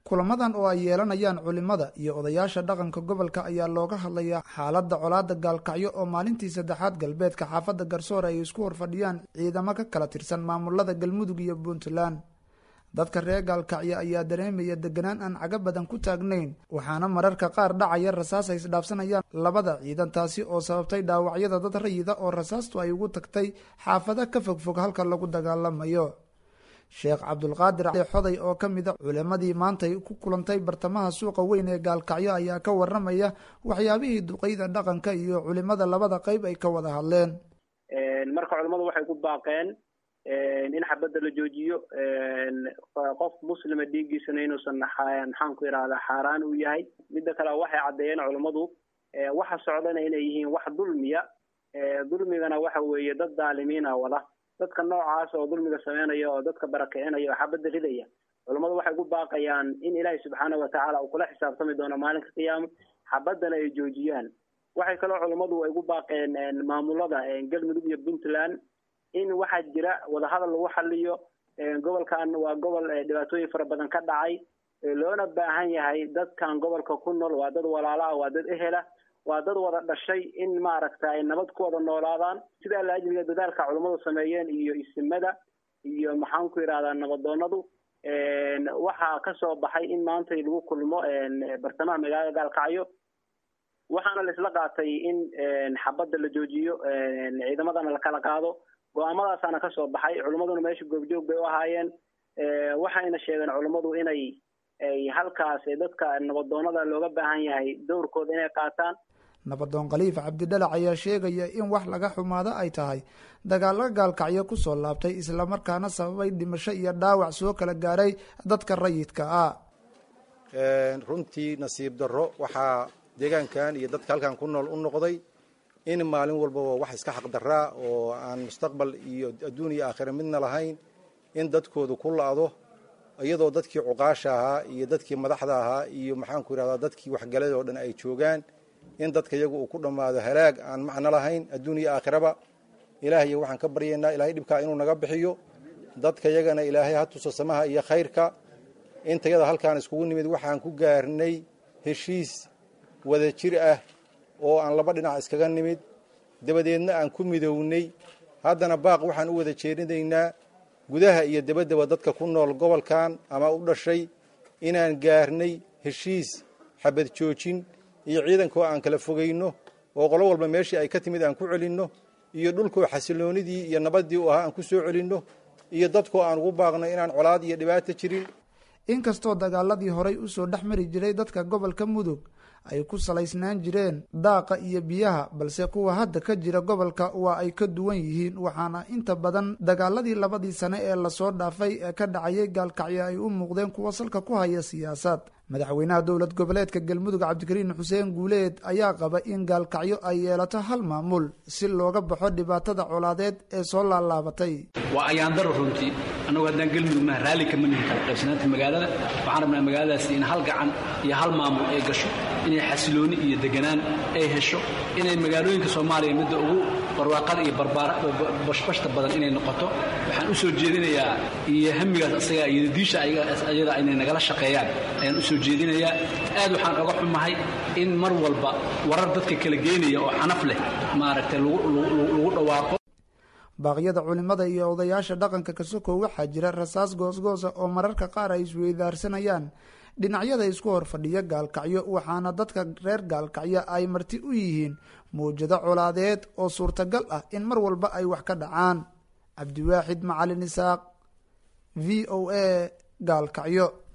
kulamadan oo ay yeelanayaan culimada iyo odayaasha dhaqanka gobolka ayaa looga hadlayaa xaaladda colaada gaalkacyo oo maalintii saddexaad galbeedka xaafadda garsoor ay isku horfadhiyaan ciidamo ka kala tirsan maamulada galmudug iyo puntland dadka reer gaalkacyo ayaa dareemaya deganaan aan caga badan ku taagnayn waxaana mararka qaar dhacaya rasaas ay isdhaafsanayaan labada ciidan taasi oo sababtay dhaawacyada dad rayida oo rasaastu ay ugu tagtay xaafada ka fogfog halka lagu dagaalamayo sheekh cabdulqaadir xoday oo ka mida culimadii maantay ku kulantay bartamaha suuqa weyn ee gaalkacyo ayaa ka waramaya waxyaabihii duqeyda dhaqanka iyo culimada labada qeyb ay ka wada hadleen marka culimadu waxay ku baaqeen in xabadda la joojiyo qof muslima dhiiggiisana inuusan maxaan ku idhahdaa xaaraan uu yahay midda kale waxay caddeeyeen culimmadu waxa socdana inay yihiin wax dulmiya dulmigana waxa weeye dad daalimiina wada dadka noocaas oo dulmiga sameynaya oo dadka barakicinaya oo xabadda ridaya culummadu waxay ku baaqayaan in ilaahay subxaana watacaala uu kula xisaabtami doono maalinka qiyaama xabaddana ay joojiyaan waxay kaloo culummadu ay ku baaqeen maamulada galmudug iyo puntland in waxaa jira wadahadal lagu xaliyo gobolkan waa gobol dhibaatooyin fara badan ka dhacay loona baahan yahay dadkan gobolka ku nool waa dad walaala ah waa dad ehela waa dad wada dhashay in maaragta ay nabad ku wada noolaadaan sidaa laajliga dadaalka culummadu sameeyeen iyo isimada iyo maxaan ku yidhahdaa nabadoonadu waxaa kasoo baxay in maantay lagu kulmo bartamaha magaalada gaalkacyo waxaana la isla qaatay in xabadda la joojiyo ciidamadana la kala qaado go-aamadaasaana kasoo baxay culimmaduna meesha goobjoog bay u ahaayeen waxayna sheegeen culummadu inay ay halkaas dadka nabadoonada looga baahan yahay dowrkooda inay qaataan nabadoon khaliif cabdidhalac ayaa sheegaya in wax laga xumaado ay tahay dagaalo gaalkacyo kusoo laabtay islamarkaana sababay dhimasho iyo dhaawac soo kala gaaray dadka rayidka ah runtii nasiib darro waxaa deegaankan iyo dadka halkan ku nool u noqday in maalin walbaba wax iska xaqdaraa oo aan mustaqbal iyo adduun iyo aakhira midna lahayn in dadkoodu ku la-do iyadoo dadkii cuqaasha ahaa iyo dadkii madaxda ahaa iyo maxaanku yidhahdaa dadkii waxgalada oo dhan ay joogaan in dadka iyagu uu ku dhammaado halaag aan macno lahayn adduun iyo aakhiraba ilaahay waxaan ka baryaynaa ilaahay dhibkaa inuu naga bixiyo dadka yagana ilaahay ha tuso samaha iyo khayrka intayada halkaan iskugu nimid waxaan ku gaarnay heshiis wada jir ah oo aan laba dhinac iskaga nimid dabadeedna aan ku midownay haddana baaq waxaan u wada jeedinaynaa gudaha iyo dabaddaba dadka ku nool gobolkan ama u dhashay inaan gaarnay heshiis xabad joojin iyo ciidankoo aan kala fogayno oo qolo walba meeshii ay ka timid aan ku celinno iyo dhulkoo xasiloonidii iyo nabaddii u ahaa aan ku soo celinno iyo dadkoo aan ugu baaqno inaan colaad iyo dhibaato jirin inkastoo dagaaladii horay usoo dhex mari jiray dadka gobolka mudug ay ku salaysnaan jireen daaqa iyo biyaha balse kuwa hadda ka jira gobolka waa ay ka duwan yihiin waxaana inta badan dagaaladii labadii sane ee lasoo dhaafay ee ka dhacayay gaalkacyo ay u muuqdeen kuwa salka ku haya siyaasad madaxweynaha dowlad goboleedka galmudug cabdikariin xuseen guuleed ayaa qaba in gaalkacyo ay yeelato hal maamul si looga baxo dhibaatada colaadeed ee soo laalaabatay waa ayaandaro runtii annagu haddaan galmudug maha raalli kama nihin kala qaybsanaanta magaalada waxaan rabnaa magaaladaasi in hal gacan iyo hal maamul ay gasho inay xasilooni iyo deganaan ay hesho inay magaalooyinka soomaaliya midda ugu barwaaqada iyo bashbashta badan inay noqoto waxaan u soo jeedinayaa iyo hamigaas asaga iyo diisha ayada inay nagala shaqeeyaan ayaan u soo jeedinayaa aad waxaan oga xumahay in mar walba warar dadka kala geenaya oo xanaf leh maaragtay lagu dhawaaqo baaqyada culimada iyo odayaasha dhaqanka kasokow waxaa jira rasaas goosgoosa oo mararka qaar ay isweydaarsanayaan dhinacyada isku hor fadhiya gaalkacyo waxaana dadka reer gaalkacyo ay marti u yihiin mawjado colaadeed oo suurtagal ah in mar walba ay wax ka dhacaan cabdiwaaxid macalin isaaq v o a gaalkacyo